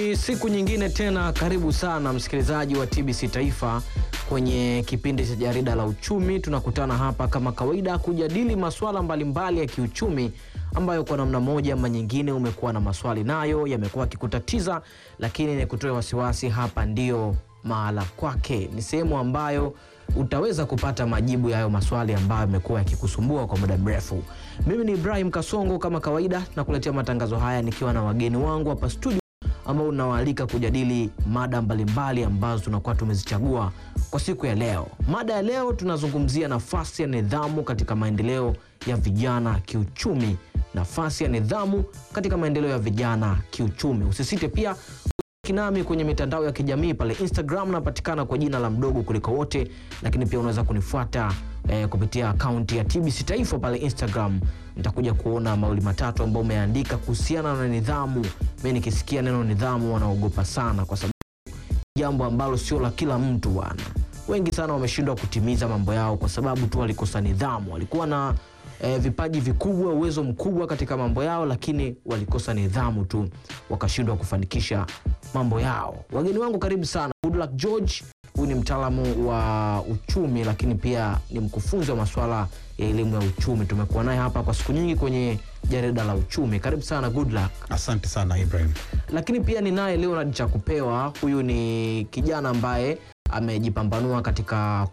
Ni siku nyingine tena, karibu sana msikilizaji wa TBC Taifa kwenye kipindi cha jarida la uchumi. Tunakutana hapa kama kawaida kujadili masuala mbalimbali ya kiuchumi ambayo kwa namna moja ama nyingine umekuwa na maswali nayo yamekuwa yakikutatiza, lakini ni kutoa wasiwasi, hapa ndio mahala kwake. Ni sehemu ambayo utaweza kupata majibu ya hayo maswali ambayo yamekuwa yakikusumbua kwa muda mrefu. Mimi ni Ibrahim Kasongo, kama kawaida nakuletea matangazo haya nikiwa na wageni wangu hapa studio ambao unawaalika kujadili mada mbalimbali ambazo tunakuwa tumezichagua kwa siku ya leo. Mada ya leo tunazungumzia nafasi ya nidhamu katika maendeleo ya vijana kiuchumi. Nafasi ya nidhamu katika maendeleo ya vijana kiuchumi. Usisite pia kinami kwenye mitandao ya kijamii pale Instagram napatikana kwa jina la mdogo kuliko wote, lakini pia unaweza kunifuata eh, kupitia akaunti ya TBC Taifa pale Instagram. Nitakuja kuona mawili matatu ambayo umeandika kuhusiana na nidhamu. Mimi nikisikia neno nidhamu wanaogopa sana, kwa sababu jambo ambalo sio la kila mtu bwana. Wengi sana wameshindwa kutimiza mambo yao kwa sababu tu walikosa nidhamu. Walikuwa na eh, vipaji vikubwa, uwezo mkubwa katika mambo yao, lakini walikosa nidhamu tu wakashindwa kufanikisha mambo yao. Wageni wangu karibu sana. Goodluck George, huyu ni mtaalamu wa uchumi, lakini pia ni mkufunzi wa masuala ya elimu ya uchumi. Tumekuwa naye hapa kwa siku nyingi kwenye jarida la uchumi. Karibu sana Goodluck. Asante sana Ibrahim. Lakini pia ni naye Leonard Chakupewa, huyu ni kijana ambaye amejipambanua katika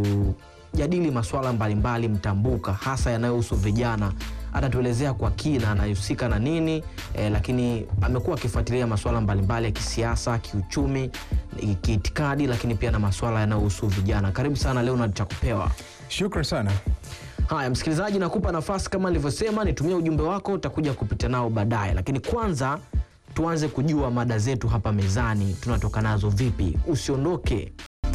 kujadili masuala mbalimbali mtambuka, hasa yanayohusu vijana. Atatuelezea kwa kina anahusika na nini eh, lakini amekuwa akifuatilia masuala mbalimbali ya kisiasa, kiuchumi, kiitikadi, lakini pia na masuala yanayohusu vijana. Karibu sana Leonard Chakupewa. Shukran sana. Haya, msikilizaji, nakupa nafasi kama nilivyosema, nitumie ujumbe wako, utakuja kupita nao baadaye, lakini kwanza tuanze kujua mada zetu hapa mezani tunatoka nazo vipi. Usiondoke.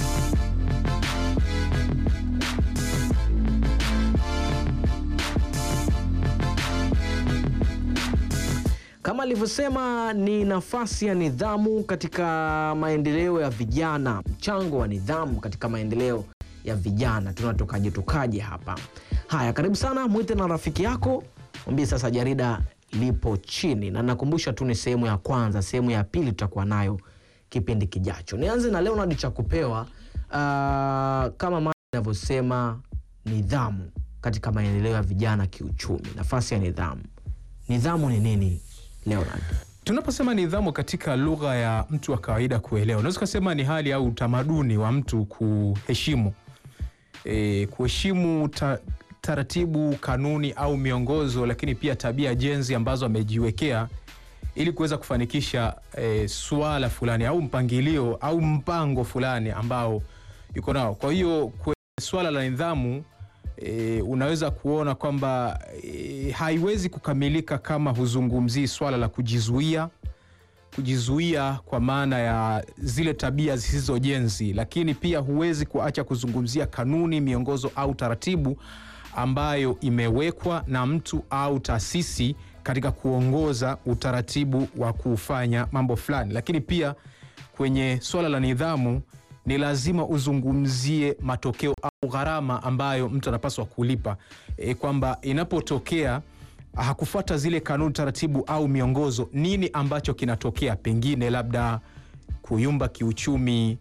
Kama alivyosema ni nafasi ya nidhamu katika maendeleo ya vijana, mchango wa nidhamu katika maendeleo ya vijana. Tunatokaje tokaje hapa? Haya, karibu sana, mwite na rafiki yako, mwambie sasa jarida lipo chini, na nakumbusha tu ni sehemu ya kwanza. Sehemu ya pili tutakuwa nayo kipindi kijacho. Nianze na Leonard Chakupewa. Uh, kama mada inavyosema nidhamu katika maendeleo ya vijana kiuchumi, nafasi ya nidhamu. Nidhamu ni nini Leonard? Tunaposema nidhamu katika lugha ya mtu wa kawaida kuelewa, unaweza kusema ni hali au utamaduni wa mtu kuheshimu e, kuheshimu ta, taratibu, kanuni au miongozo, lakini pia tabia jenzi ambazo amejiwekea ili kuweza kufanikisha e, suala fulani au mpangilio au mpango fulani ambao yuko nao. Kwa hiyo kwenye swala la nidhamu e, unaweza kuona kwamba e, haiwezi kukamilika kama huzungumzii swala la kujizuia kujizuia kwa maana ya zile tabia zisizojenzi, lakini pia huwezi kuacha kuzungumzia kanuni, miongozo au taratibu ambayo imewekwa na mtu au taasisi katika kuongoza utaratibu wa kufanya mambo fulani. Lakini pia kwenye swala la nidhamu ni lazima uzungumzie matokeo au gharama ambayo mtu anapaswa kulipa, e, kwamba inapotokea hakufuata zile kanuni, taratibu au miongozo, nini ambacho kinatokea? Pengine labda kuyumba kiuchumi,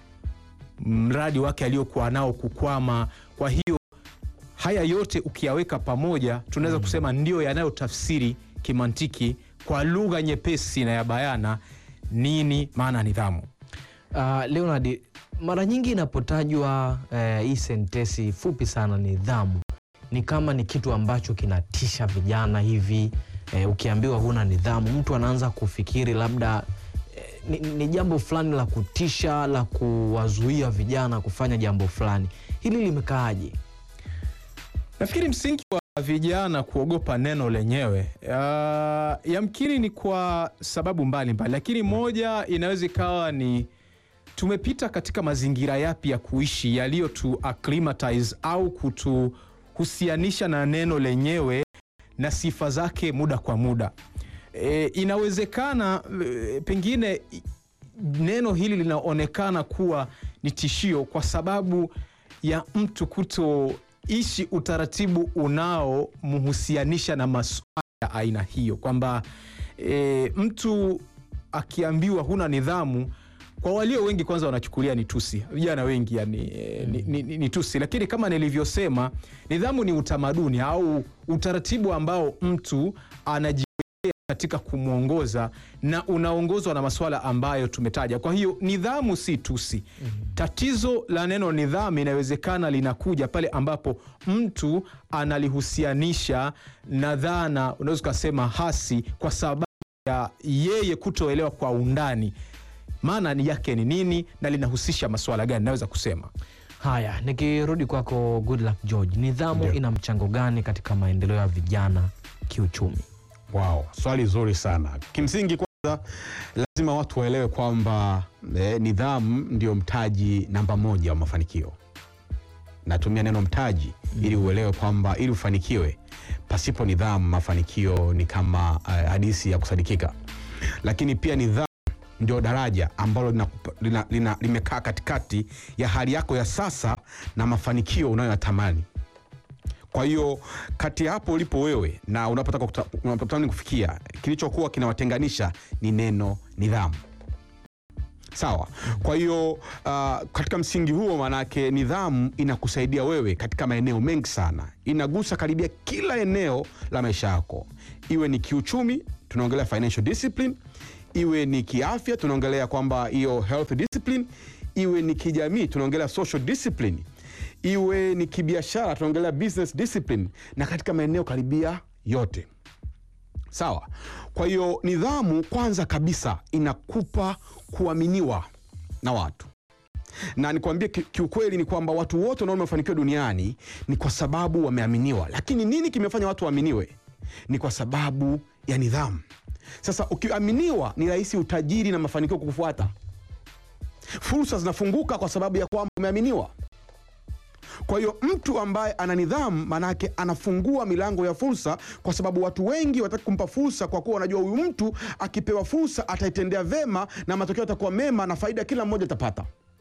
mradi wake aliokuwa nao kukwama. Kwa hiyo haya yote ukiyaweka pamoja, tunaweza kusema ndio yanayotafsiri kimantiki kwa lugha nyepesi na ya bayana nini maana ya nidhamu. Uh, Leonard, mara nyingi inapotajwa eh, hii sentesi fupi sana nidhamu, ni kama ni kitu ambacho kinatisha vijana hivi. Eh, ukiambiwa huna nidhamu, mtu anaanza kufikiri labda eh, ni, ni jambo fulani la kutisha la kuwazuia vijana kufanya jambo fulani. Hili limekaaje? Nafikiri msingi wa vijana kuogopa neno lenyewe uh, yamkini ni kwa sababu mbalimbali mbali, lakini moja inaweza ikawa ni tumepita katika mazingira yapi ya kuishi yaliyotu acclimatize au kutuhusianisha na neno lenyewe na sifa zake muda kwa muda. E, inawezekana e, pengine i- neno hili linaonekana kuwa ni tishio kwa sababu ya mtu kutoishi utaratibu unaomhusianisha na masuala ya aina hiyo, kwamba e, mtu akiambiwa huna nidhamu kwa walio wengi kwanza wanachukulia ni tusi, vijana wengi yani, eh, ni, ni, ni, ni tusi, lakini kama nilivyosema, nidhamu ni utamaduni au utaratibu ambao mtu anajiwekea katika kumwongoza na unaongozwa na masuala ambayo tumetaja. Kwa hiyo nidhamu si tusi. Tatizo la neno nidhamu inawezekana linakuja pale ambapo mtu analihusianisha na dhana, unaweza ukasema hasi, kwa sababu ya yeye kutoelewa kwa undani maana ni yake ni nini na linahusisha masuala gani, naweza kusema Haya, nikirudi kwako Goodluck George, nidhamu Ndio. ina mchango gani katika maendeleo ya vijana kiuchumi? Wow, swali zuri sana. Kimsingi kwanza lazima watu waelewe kwamba eh, nidhamu ndio mtaji namba moja wa mafanikio. Natumia neno mtaji ili uelewe kwamba ili ufanikiwe, pasipo nidhamu mafanikio ni kama eh, hadithi ya kusadikika. Lakini pia nidhamu ndio daraja ambalo linakupa- lina, lina, limekaa katikati ya hali yako ya sasa na mafanikio unayoyatamani. Kwa hiyo kati ya hapo ulipo wewe na unapotaka kuta- unapotamani kufikia, kilichokuwa kinawatenganisha ni neno nidhamu. Sawa. Kwa hiyo uh, katika msingi huo, maanake nidhamu inakusaidia wewe katika maeneo mengi sana, inagusa karibia kila eneo la maisha yako, iwe ni kiuchumi, tunaongelea financial discipline, iwe ni kiafya, tunaongelea kwamba hiyo health discipline, iwe ni kijamii, tunaongelea social discipline, iwe ni kibiashara, tunaongelea business discipline, na katika maeneo karibia yote. Sawa. Kwa hiyo nidhamu kwanza kabisa inakupa kuaminiwa na watu, na nikwambie ki- kiukweli ni kwamba watu wote wanaona wamefanikiwa duniani ni kwa sababu wameaminiwa. Lakini nini kimefanya watu waaminiwe? Ni kwa sababu ya nidhamu. Sasa ukiaminiwa, ni rahisi utajiri na mafanikio kukufuata. Fursa zinafunguka kwa sababu ya kwamba umeaminiwa. Kwa hiyo mtu ambaye ana nidhamu, maanake anafungua milango ya fursa, kwa sababu watu wengi wataki kumpa fursa, kwa kuwa wanajua huyu mtu akipewa fursa ataitendea vema na matokeo yatakuwa mema na faida kila mmoja atapata.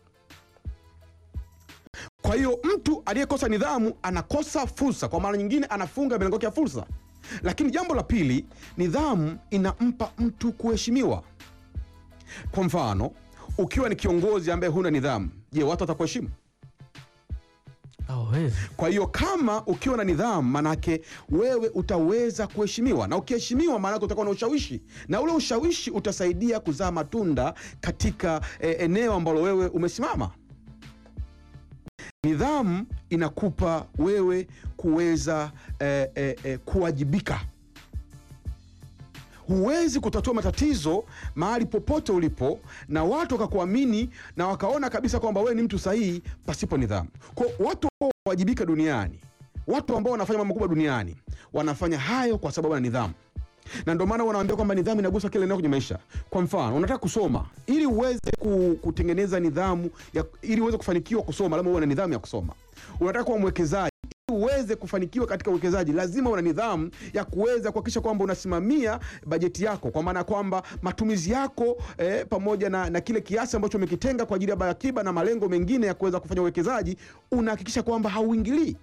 Kwa hiyo mtu aliyekosa nidhamu anakosa fursa, kwa maana nyingine anafunga milango yake ya fursa. Lakini jambo la pili, nidhamu inampa mtu kuheshimiwa. Kwa mfano, ukiwa ni kiongozi ambaye huna nidhamu, je, watu watakuheshimu? Hawezi. Kwa hiyo kama ukiwa na nidhamu, manake wewe utaweza kuheshimiwa, na ukiheshimiwa, maanake utakuwa na ushawishi, na ule ushawishi utasaidia kuzaa matunda katika eh, eneo ambalo wewe umesimama. Nidhamu inakupa wewe kuweza eh, eh, eh, kuwajibika. Huwezi kutatua matatizo mahali popote ulipo na watu wakakuamini na wakaona kabisa kwamba wewe ni mtu sahihi pasipo nidhamu. Kwa watu ambao wanawajibika duniani, watu ambao wanafanya mambo makubwa duniani, wanafanya hayo kwa sababu ya nidhamu, na ndio maana wanaambia kwamba nidhamu inagusa kila eneo kwenye maisha. Kwa mfano, unataka kusoma, ili uweze ku- kutengeneza nidhamu ya, ili uweze kufanikiwa kusoma, lazima uwe na nidhamu ya kusoma. Unataka kuwa mwekezaji ili uweze kufanikiwa katika uwekezaji lazima una nidhamu ya kuweza kuhakikisha kwamba unasimamia bajeti yako, kwa maana ya kwamba matumizi yako eh, pamoja na, na kile kiasi ambacho umekitenga kwa ajili ya akiba na malengo mengine ya kuweza kufanya uwekezaji, unahakikisha kwamba hauingilii.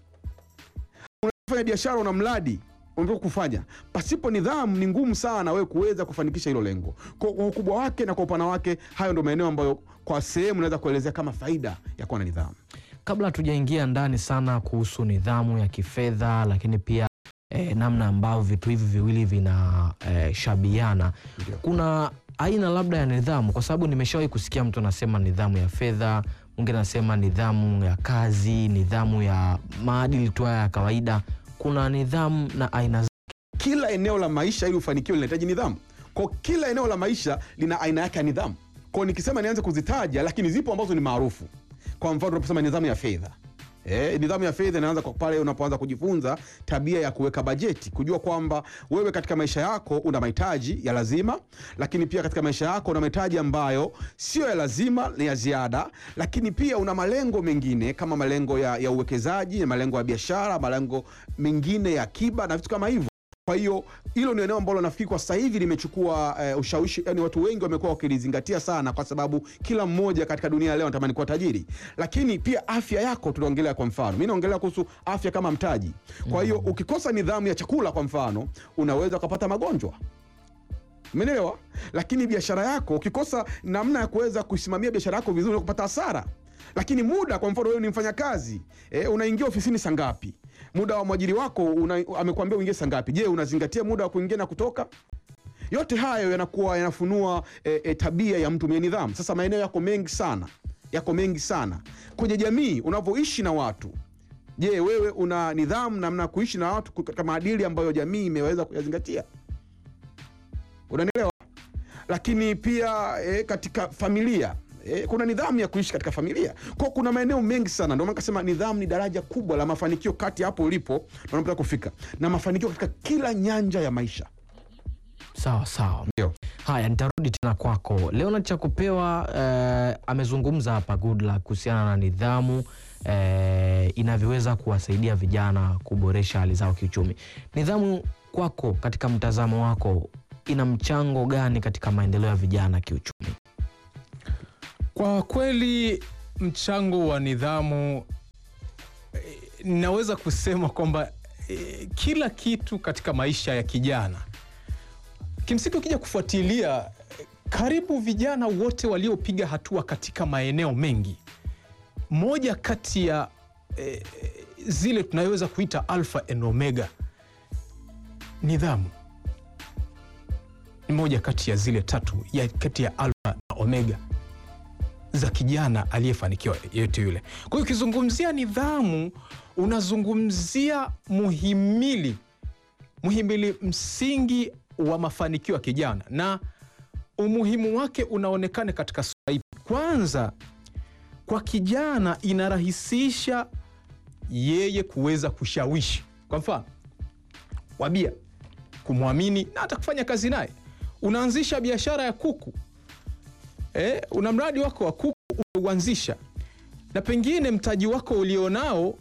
Unafanya biashara, una mradi unataka kufanya, pasipo nidhamu ni ngumu sana wewe kuweza kufanikisha hilo lengo. Kwa kwa ukubwa wake na kwa upana wake, hayo ndio maeneo ambayo kwa sehemu naweza kuelezea kama faida ya kuwa na nidhamu. Kabla hatujaingia ndani sana kuhusu nidhamu ya kifedha, lakini pia eh, namna ambavyo vitu hivi viwili vinashabiana Ndio. kuna aina labda ya nidhamu, kwa sababu nimeshawahi kusikia mtu anasema nidhamu ya fedha, mwingine anasema nidhamu ya kazi, nidhamu ya maadili tu haya ya kawaida. Kuna nidhamu na aina kila eneo la maisha ili ufanikiwe linahitaji nidhamu. Kwa kila eneo la maisha lina aina yake ya nidhamu. Kwa nikisema nianze kuzitaja, lakini zipo ambazo ni maarufu. Kwa mfano tunaposema nidhamu ya fedha Eh, nidhamu ya fedha inaanza kwa pale unapoanza kujifunza tabia ya kuweka bajeti, kujua kwamba wewe katika maisha yako una mahitaji ya lazima, lakini pia katika maisha yako una mahitaji ambayo sio ya lazima, ni ya ziada, lakini pia una malengo mengine kama malengo ya, ya uwekezaji, malengo ya biashara, malengo mengine ya akiba na vitu kama hivyo. Kwa hiyo hilo ni eneo ambalo nafikiri kwa sasa hivi limechukua eh, ushawishi, yani watu wengi wamekuwa wakilizingatia sana, kwa sababu kila mmoja katika dunia leo anatamani kuwa tajiri. Lakini pia afya yako tunaongelea, kwa mfano mi naongelea kuhusu afya kama mtaji. Kwa hiyo ukikosa nidhamu ya chakula, kwa mfano, unaweza ukapata magonjwa Umeelewa? Lakini biashara yako ukikosa namna ya kuweza kusimamia biashara yako vizuri, kupata hasara. Lakini muda, kwa mfano wewe ni mfanyakazi e, unaingia ofisini saa ngapi? Muda wa mwajiri wako una, amekwambia uingie saa ngapi? Je, unazingatia muda wa kuingia na kutoka? Yote hayo yanakuwa yanafunua e, e, tabia ya mtu mwenye nidhamu. Sasa maeneo yako mengi sana, yako mengi sana kwenye jamii unavyoishi na watu. Je, wewe una nidhamu namna ya kuishi na watu katika maadili ambayo jamii imeweza kuyazingatia? Unanielewa? Lakini pia e, katika familia e, kuna nidhamu ya kuishi katika familia. Kwa kuna maeneo mengi sana, ndio maana kasema nidhamu ni daraja kubwa la mafanikio kati ya hapo ulipo na unapotaka kufika, na mafanikio katika kila nyanja ya maisha. Sawa sawa. Ndio. Haya, nitarudi tena kwako Leonard Chakupewa. Eh, amezungumza hapa Goodluck kuhusiana na nidhamu eh, inavyoweza kuwasaidia vijana kuboresha hali zao kiuchumi. Nidhamu kwako, katika mtazamo wako, ina mchango gani katika maendeleo ya vijana kiuchumi? Kwa kweli mchango wa nidhamu eh, naweza kusema kwamba eh, kila kitu katika maisha ya kijana kimsingi, ukija kufuatilia eh, karibu vijana wote waliopiga hatua katika maeneo mengi, moja kati ya eh, zile tunayoweza kuita alfa and omega, nidhamu ni moja kati ya zile tatu ya kati ya alfa na omega za kijana aliyefanikiwa yeyote yule. Kwa hiyo ukizungumzia nidhamu, unazungumzia muhimili muhimili msingi wa mafanikio ya kijana, na umuhimu wake unaonekana katika sura ipi? Kwanza, kwa kijana inarahisisha yeye kuweza kushawishi, kwa mfano wabia, kumwamini na hata kufanya kazi naye. Unaanzisha biashara ya kuku Eh, una mradi wako wa kuku umeuanzisha, na pengine mtaji wako ulionao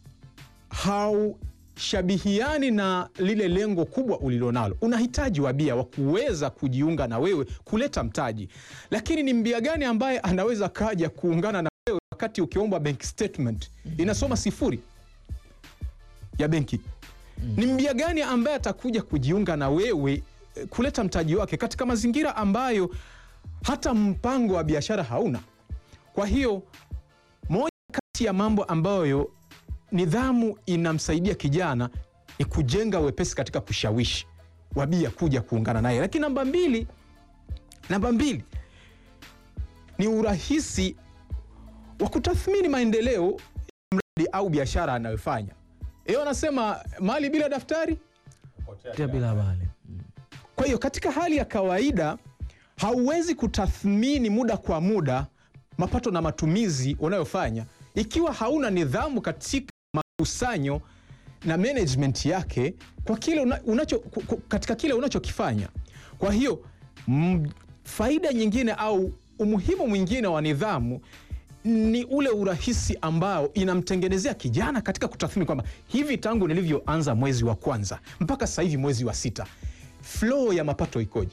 haushabihiani na lile lengo kubwa ulilonalo. Unahitaji wabia wa kuweza kujiunga na wewe kuleta mtaji, lakini ni mbia gani ambaye anaweza kaja kuungana na wewe wakati ukiomba bank statement inasoma sifuri ya benki? Ni mbia gani ambaye atakuja kujiunga na wewe eh, kuleta mtaji wake katika mazingira ambayo hata mpango wa biashara hauna. Kwa hiyo moja kati ya mambo ambayo nidhamu inamsaidia kijana ni kujenga wepesi katika kushawishi wabia kuja kuungana naye. Lakini namba mbili, namba mbili ni urahisi wa kutathmini maendeleo ya mradi au biashara anayofanya. Hiyo anasema mali bila daftari Tia bila habari. Kwa hiyo katika hali ya kawaida hauwezi kutathmini muda kwa muda mapato na matumizi unayofanya ikiwa hauna nidhamu katika makusanyo na management yake kwa kile una, unacho, ku- ku- katika kile unachokifanya. Kwa hiyo m, faida nyingine au umuhimu mwingine wa nidhamu ni ule urahisi ambao inamtengenezea kijana katika kutathmini kwamba hivi tangu nilivyoanza mwezi wa kwanza mpaka sasa hivi mwezi wa sita, flow ya mapato ikoje?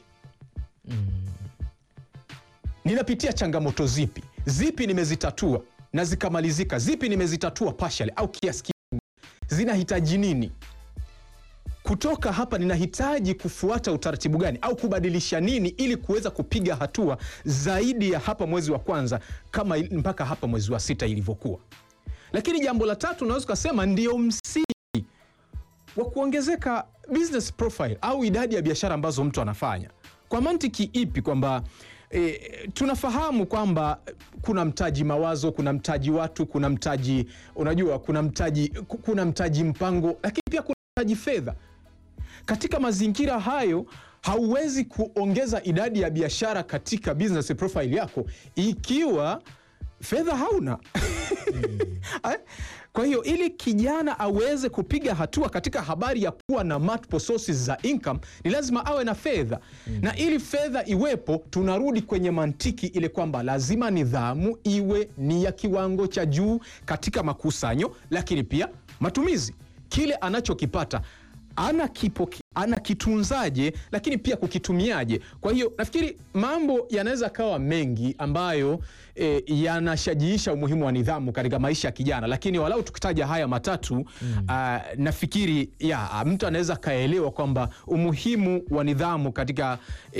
ninapitia changamoto zipi zipi nimezitatua na zikamalizika, zipi nimezitatua partially au kiasi kidogo, zinahitaji nini kutoka hapa? Ninahitaji kufuata utaratibu gani au kubadilisha nini ili kuweza kupiga hatua zaidi ya hapa mwezi wa kwanza kama il- mpaka hapa mwezi wa sita ilivyokuwa. Lakini jambo la tatu unaweza ukasema ndio msingi wa kuongezeka business profile au idadi ya biashara ambazo mtu anafanya. Kwa mantiki ipi? Kwamba e, tunafahamu kwamba kuna mtaji mawazo, kuna mtaji watu, kuna mtaji unajua, kuna mtaji, ku- kuna mtaji mpango, lakini pia kuna mtaji fedha. Katika mazingira hayo hauwezi kuongeza idadi ya biashara katika business profile yako ikiwa fedha hauna. Eh? Kwa hiyo ili kijana aweze kupiga hatua katika habari ya kuwa na multiple sources za income ni lazima awe na fedha na ili fedha iwepo, tunarudi kwenye mantiki ile kwamba lazima nidhamu iwe ni ya kiwango cha juu katika makusanyo, lakini pia matumizi. Kile anachokipata anakipoke anakitunzaje, lakini pia kukitumiaje. Kwa hiyo nafikiri mambo yanaweza kawa mengi ambayo e, yanashajiisha umuhimu wa nidhamu katika maisha ya kijana, lakini walau tukitaja haya matatu ah, nafikiri ya mtu anaweza kaelewa kwamba umuhimu wa nidhamu katika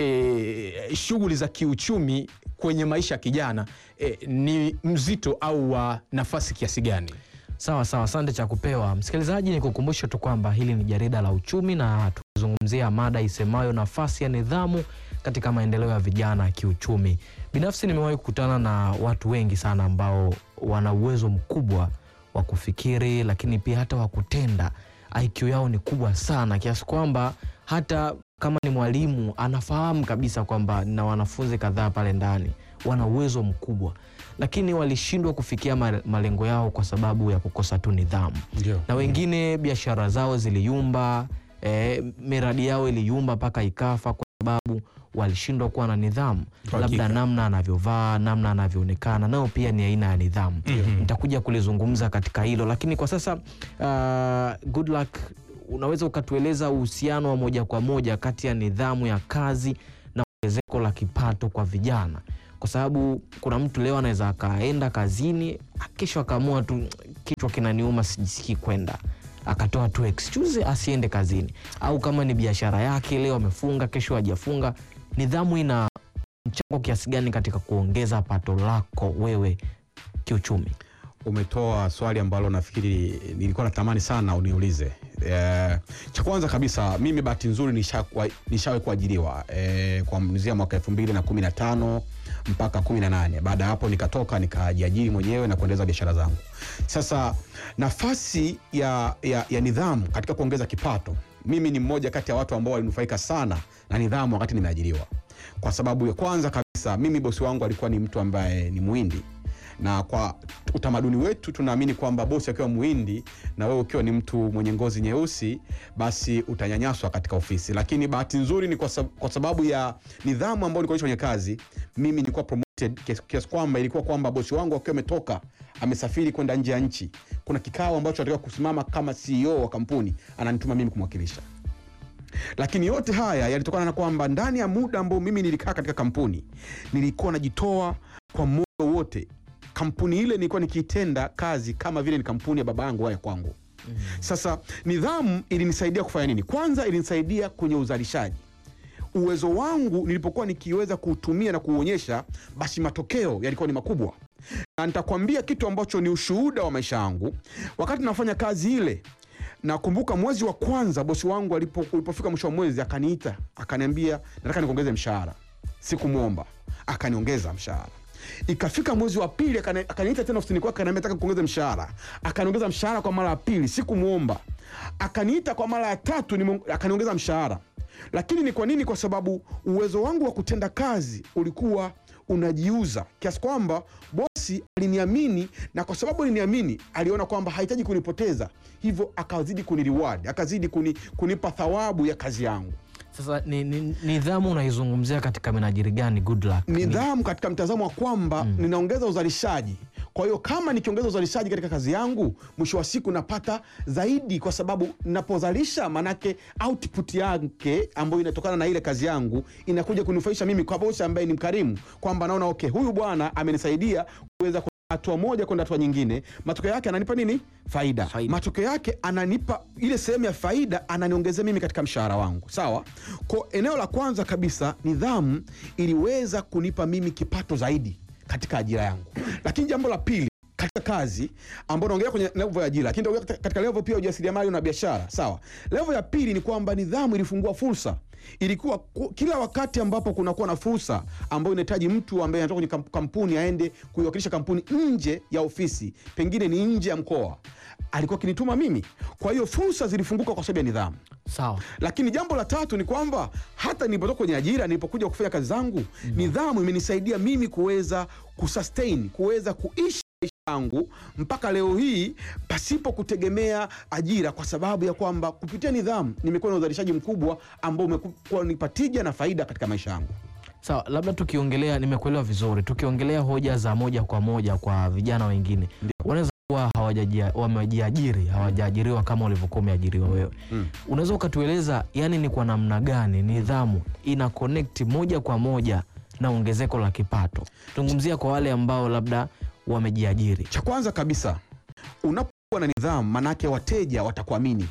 e, shughuli za kiuchumi kwenye maisha ya kijana e, ni mzito au wa nafasi kiasi gani? Sawa sawa, asante cha kupewa msikilizaji. Ni kukumbusha tu kwamba hili ni jarida la uchumi na tuzungumzia mada isemayo nafasi ya nidhamu katika maendeleo ya vijana kiuchumi. Binafsi nimewahi kukutana na watu wengi sana ambao wana uwezo mkubwa wa kufikiri, lakini pia hata wa kutenda. IQ yao ni kubwa sana kiasi kwamba hata kama ni mwalimu anafahamu kabisa kwamba na wanafunzi kadhaa pale ndani wana uwezo mkubwa, lakini walishindwa kufikia ma- malengo yao kwa sababu ya kukosa tu nidhamu Ndio. na wengine biashara zao ziliyumba, eh, miradi yao iliyumba mpaka ikafa kwa sababu walishindwa kuwa na nidhamu, Kwa labda hakika. namna anavyovaa, namna anavyoonekana, nayo pia ni aina ya nidhamu. Mhm. Nitakuja kulizungumza katika hilo, lakini kwa sasa uh, good luck, unaweza ukatueleza uhusiano wa moja kwa moja kati ya nidhamu ya kazi na ongezeko la kipato kwa vijana kwa sababu kuna mtu leo anaweza akaenda kazini kesho akaamua tu kichwa kinaniuma sijisikii kwenda akatoa tu excuse asiende kazini au kama ni biashara yake leo amefunga kesho hajafunga nidhamu ina mchango kiasi gani katika kuongeza pato lako wewe kiuchumi Umetoa swali ambalo nafikiri nilikuwa natamani sana uniulize. Eh, cha kwanza kabisa mimi bahati nzuri nishakuwa- nishawahi kuajiriwa eh, kuanzia mwaka elfu mbili na kumi na tano mpaka kumi na nane. Baada ya hapo nikatoka nikajiajiri mwenyewe na kuendeleza biashara zangu. Sasa nafasi ya, ya, ya nidhamu katika kuongeza kipato, mimi ni mmoja kati ya watu ambao walinufaika sana na nidhamu wakati nimeajiriwa, kwa sababu ya kwanza kabisa mimi bosi wangu alikuwa ni mtu ambaye ni Muhindi na kwa utamaduni wetu tunaamini kwamba bosi akiwa muhindi na wewe ukiwa ni mtu mwenye ngozi nyeusi basi utanyanyaswa katika ofisi lakini bahati nzuri ni kwa, sab kwa sababu ya nidhamu ambayo nilikuwa kwenye kazi mimi nilikuwa promoted kiasi- kiasi kwamba ilikuwa kwamba bosi wangu akiwa ametoka amesafiri kwenda nje ya nchi kuna kikao ambacho anatakiwa kusimama kama ceo wa kampuni ananituma mimi kumwakilisha lakini yote haya yalitokana na kwamba ndani ya muda ambao mimi nilikaa katika kampuni nilikuwa najitoa kwa moyo wote kampuni ile nilikuwa nikiitenda kazi kama vile ni kampuni ya baba yangu waya kwangu sasa nidhamu ilinisaidia kufanya nini kwanza ilinisaidia kwenye uzalishaji uwezo wangu nilipokuwa nikiweza kuutumia na kuuonyesha basi matokeo yalikuwa ni makubwa na nitakwambia kitu ambacho ni ushuhuda wa maisha yangu wakati nafanya kazi ile nakumbuka mwezi wa kwanza bosi wangu alipo, ulipofika mwisho wa mwezi akaniita akaniambia nataka nikuongeze mshahara sikumwomba akaniongeza mshahara ikafika mwezi wa pili akani- akaniita tena ofisini kwake akaniambia nataka kuongeza mshahara akaniongeza mshahara kwa mara ya pili sikumwomba akaniita kwa mara ya tatu nime- akaniongeza mshahara lakini ni kwa nini kwa sababu uwezo wangu wa kutenda kazi ulikuwa unajiuza kiasi kwamba bosi aliniamini na kwa sababu aliniamini aliona kwamba hahitaji kunipoteza hivyo akazidi kunireward akazidi kuni, kunipa thawabu ya kazi yangu sasa ni, ni, nidhamu unaizungumzia katika minajiri gani good luck Ni- nidhamu katika mtazamo wa kwamba ninaongeza uzalishaji kwa hiyo kama nikiongeza uzalishaji katika kazi yangu mwisho wa siku napata zaidi kwa sababu napozalisha manake output yake ambayo inatokana na ile kazi yangu inakuja kunufaisha mimi kwa bosi ambaye ni mkarimu kwamba naona okay huyu bwana amenisaidia kuweza ku- hatua moja kwenda hatua nyingine matokeo yake ananipa nini faida, Faida. matokeo yake ananipa ile sehemu ya faida ananiongezea mimi katika mshahara wangu sawa kwa eneo la kwanza kabisa nidhamu iliweza kunipa mimi kipato zaidi katika ajira yangu lakini jambo la pili katika kazi ambao naongelea kwenye level ya ajira lakini naongelea katika- katika level pia ya ujasiriamali na biashara sawa level ya pili ni kwamba nidhamu ilifungua fursa ilikuwa ku- kila wakati ambapo kunakuwa na fursa ambayo inahitaji mtu ambaye anatoka kwenye kamp- kampuni aende kuiwakilisha kampuni nje ya ofisi pengine ni nje ya mkoa alikuwa akinituma mimi kwa hiyo fursa zilifunguka kwa sababu ya nidhamu sawa lakini jambo la tatu ni kwamba hata nilipotoka kwenye ajira nilipokuja kufanya kazi zangu nidhamu imenisaidia mimi kuweza kusustain kuweza kuishi maisha yangu mpaka leo hii pasipo kutegemea ajira kwa sababu ya kwamba kupitia nidhamu nimekuwa na uzalishaji mkubwa ambao umekuwa nipa tija na faida katika maisha yangu sawa labda tukiongelea nimekuelewa vizuri tukiongelea hoja za moja kwa moja kwa vijana wengine wanaweza kuwa hawa hawajajia- wamejiajiri hawajaajiriwa kama ulivyokuwa umeajiriwa wewe Mm. unaweza ukatueleza yani ni kwa namna gani nidhamu ina connect moja kwa moja na ongezeko la kipato tuzungumzia kwa wale ambao labda wamejiajiri Cha kwanza kabisa, unapokuwa na nidhamu, manake wateja watakuamini,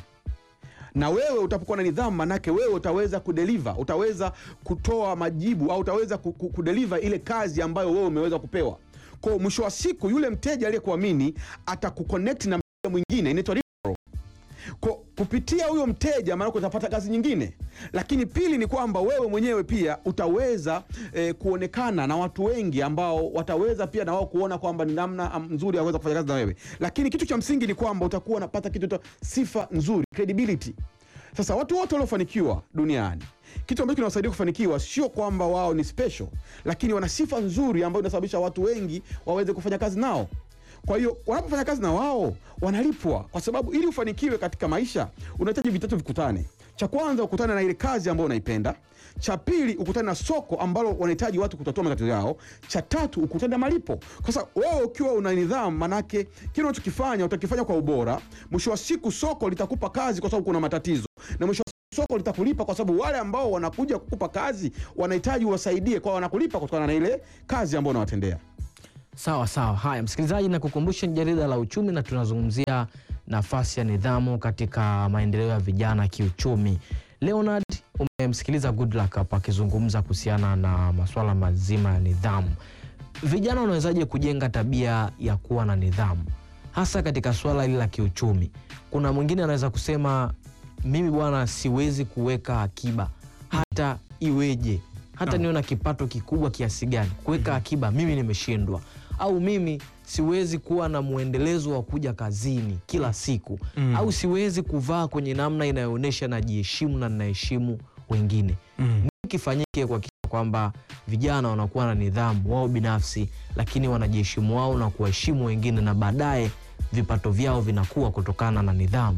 na wewe utapokuwa na nidhamu, manake wewe utaweza kudeliver, utaweza kutoa majibu au utaweza ku- ku- kudeliver ile kazi ambayo wewe umeweza kupewa. Kwa hiyo mwisho wa siku, yule mteja aliyekuamini atakuconnect na mteja mwingine, inaitwa referral. Kwa kupitia huyo mteja maanake utapata kazi nyingine, lakini pili ni kwamba wewe mwenyewe pia utaweza eh, kuonekana na watu wengi ambao wataweza pia na wao kuona kwamba ni namna am- nzuri ya kuweza kufanya kazi na wewe, lakini kitu cha msingi ni kwamba utakuwa unapata kitu cha sifa nzuri, credibility. Sasa watu wote waliofanikiwa duniani, kitu ambacho kinawasaidia kufanikiwa sio kwamba wao ni special, lakini wana sifa nzuri ambayo inasababisha watu wengi waweze kufanya kazi nao. Kwa hiyo wanapofanya kazi na wao wanalipwa, kwa sababu ili ufanikiwe katika maisha unahitaji vitatu vikutane. Cha kwanza ukutane na ile kazi ambayo unaipenda. Cha pili ukutane na soko ambalo wanahitaji watu kutatua matatizo yao. Cha tatu ukutane na malipo. Sasa wewe ukiwa una nidhamu, manake kile unachokifanya utakifanya kwa ubora. Mwisho wa siku soko litakupa kazi kwa sababu kuna matatizo, na mwisho wa siku soko litakulipa kwa sababu wale ambao wanakuja kukupa kazi wanahitaji uwasaidie, kwa wanakulipa kutokana na ile kazi ambayo unawatendea. Sawa sawa. Haya, msikilizaji, na kukumbusha ni jarida la uchumi na tunazungumzia nafasi ya nidhamu katika maendeleo ya vijana kiuchumi. Leonard, umemsikiliza Goodluck hapa akizungumza kuhusiana na masuala mazima ya nidhamu. Vijana wanawezaje kujenga tabia ya kuwa na nidhamu, hasa katika swala hili la kiuchumi? Kuna mwingine anaweza kusema mimi bwana, siwezi kuweka akiba hata iweje, hata Naam. niwe na kipato kikubwa kiasi gani, kuweka akiba mimi nimeshindwa, au mimi siwezi kuwa na mwendelezo wa kuja kazini kila siku Mm. au siwezi kuvaa kwenye namna inayoonyesha najiheshimu na ninaheshimu wengine. Mm. Nini kifanyike kuhakikisha kwamba vijana wanakuwa na nidhamu wao binafsi, lakini wanajiheshimu wao na kuwaheshimu wengine, na baadaye vipato vyao vinakuwa kutokana na nidhamu.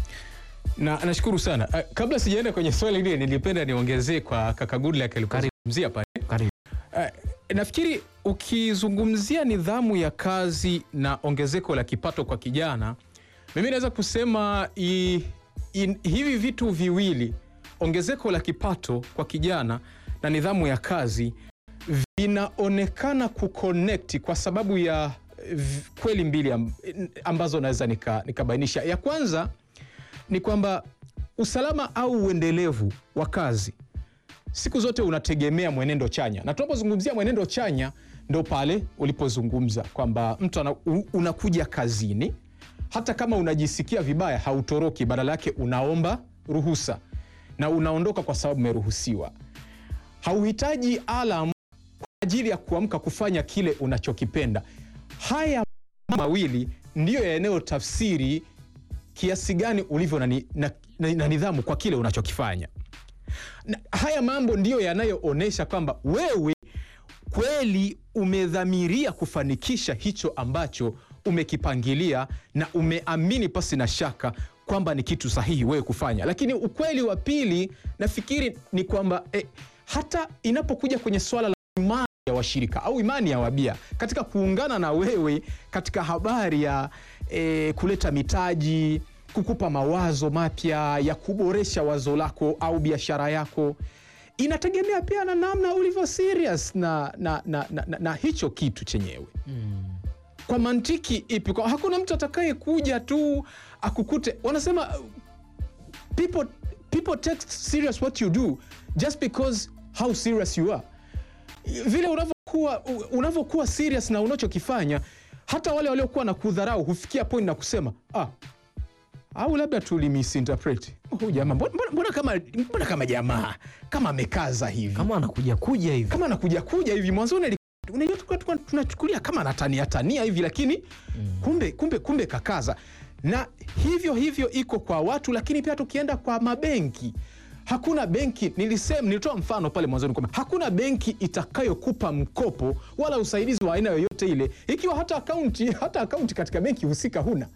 na nashukuru sana uh, kabla sijaenda kwenye swali lile nilipenda niongezee kwa kaka Goodluck alipozungumzia pale Karibu. uh, nafikiri ukizungumzia nidhamu ya kazi na ongezeko la kipato kwa kijana mimi naweza kusema i, in, hivi vitu viwili ongezeko la kipato kwa kijana na nidhamu ya kazi vinaonekana kuconnect kwa sababu ya eh, v- kweli mbili am- ambazo naweza nika- nikabainisha ya kwanza ni kwamba usalama au uendelevu wa kazi siku zote unategemea mwenendo chanya, na tunapozungumzia mwenendo chanya ndo pale ulipozungumza kwamba mtu ana, u- unakuja kazini hata kama unajisikia vibaya, hautoroki, badala yake unaomba ruhusa na unaondoka kwa sababu umeruhusiwa. Hauhitaji alam kwa ajili ya kuamka kufanya kile unachokipenda. Haya mawili ndiyo yanayotafsiri kiasi gani ulivyo na, ni- na, na, na nidhamu kwa kile unachokifanya na haya mambo ndiyo yanayoonyesha kwamba wewe kweli umedhamiria kufanikisha hicho ambacho umekipangilia na umeamini pasi na shaka kwamba ni kitu sahihi wewe kufanya. Lakini ukweli wa pili nafikiri ni kwamba eh, hata inapokuja kwenye swala la imani ya washirika au imani ya wabia katika kuungana na wewe katika habari ya eh, kuleta mitaji kukupa mawazo mapya ya kuboresha wazo lako au biashara yako inategemea pia na namna ulivyo serious na, na, na, na, na, na hicho kitu chenyewe kwa mantiki ipi kwa hakuna mtu atakaye kuja tu akukute wanasema uh, people, people take serious what you do just because how serious you are vile unavyokuwa unavyokuwa serious na unachokifanya hata wale waliokuwa na kudharau hufikia point na kusema ah, au labda tulimisinterpret huyu jamaa mbona, mbona- mbona kama, mbona kama jamaa kama amekaza hivi Kama anakuja kuja hivi kama anakuja kuja hivi mwanzoni ali- unajua tulikuwa- tulikuwa tunachukulia kama anatania tania hivi lakini kumbe, kumbe, kumbe kakaza na hivyo hivyo iko kwa watu lakini pia tukienda kwa mabenki hakuna benki nilisema nilitoa mfano pale mwanzoni kwamba hakuna benki itakayokupa mkopo wala usaidizi wa aina yoyote ile ikiwa hata akaunti hata akaunti katika benki husika huna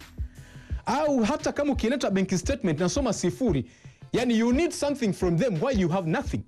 au hata kama ukileta benki statement nasoma sifuri yani you need something from them while you have nothing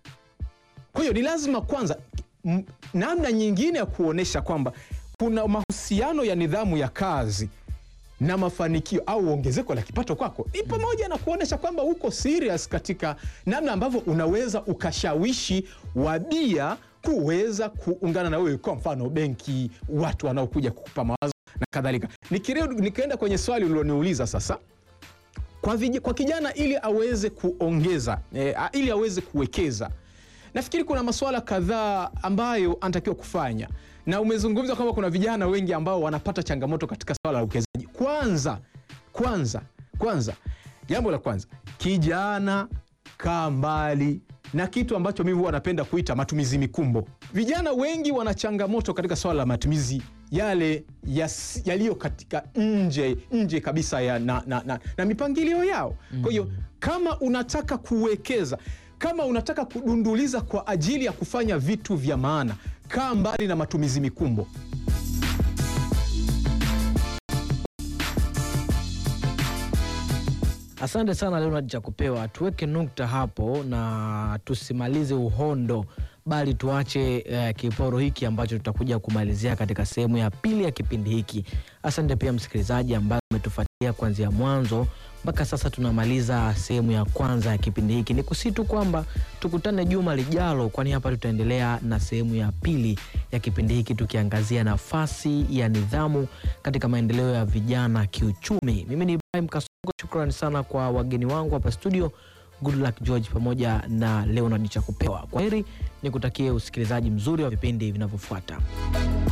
kwa hiyo ni lazima kwanza m- namna nyingine ya kuonyesha kwamba kuna mahusiano ya nidhamu ya kazi na mafanikio au ongezeko la kipato kwako ni pamoja na kuonyesha kwamba uko serious katika namna ambavyo unaweza ukashawishi wabia kuweza kuungana na wewe, kwa mfano benki, watu wanaokuja kukupa mawazo na kadhalika. Nikirudi- Nikaenda kwenye swali uliloniuliza sasa kwa, vij- kwa kijana ili aweze kuongeza eh, a- ili aweze kuwekeza, nafikiri kuna masuala kadhaa ambayo anatakiwa kufanya, na umezungumza kwamba kuna vijana wengi ambao wanapata changamoto katika swala la uwekezaji. Kwanza kwanza kwanza, jambo la kwanza, kijana kaa mbali na kitu ambacho mimi huwa napenda kuita matumizi mikumbo. Vijana wengi wana changamoto katika swala la matumizi yale yas- yaliyo katika nje nje kabisa ya na, na, na, na mipangilio yao. Kwa hiyo kama unataka kuwekeza, kama unataka kudunduliza kwa ajili ya kufanya vitu vya maana, kaa mbali na matumizi mikumbo. Asante sana Leonard Chakupewa, tuweke nukta hapo na tusimalize uhondo, bali tuache eh, kiporo hiki ambacho tutakuja kumalizia katika sehemu ya pili ya kipindi hiki. Asante pia msikilizaji ambaye umetufuatilia kuanzia mwanzo mpaka sasa tunamaliza sehemu ya kwanza ya kipindi hiki. Ni kusi tu kwamba tukutane juma lijalo, kwani hapa tutaendelea na sehemu ya pili ya kipindi hiki tukiangazia nafasi ya nidhamu katika maendeleo ya vijana kiuchumi. Mimi ni Ibrahim Kasongo, shukrani sana kwa wageni wangu hapa studio, Goodluck George pamoja na Leonard Chakupewa. Kwa heri, nikutakie usikilizaji mzuri wa vipindi vinavyofuata.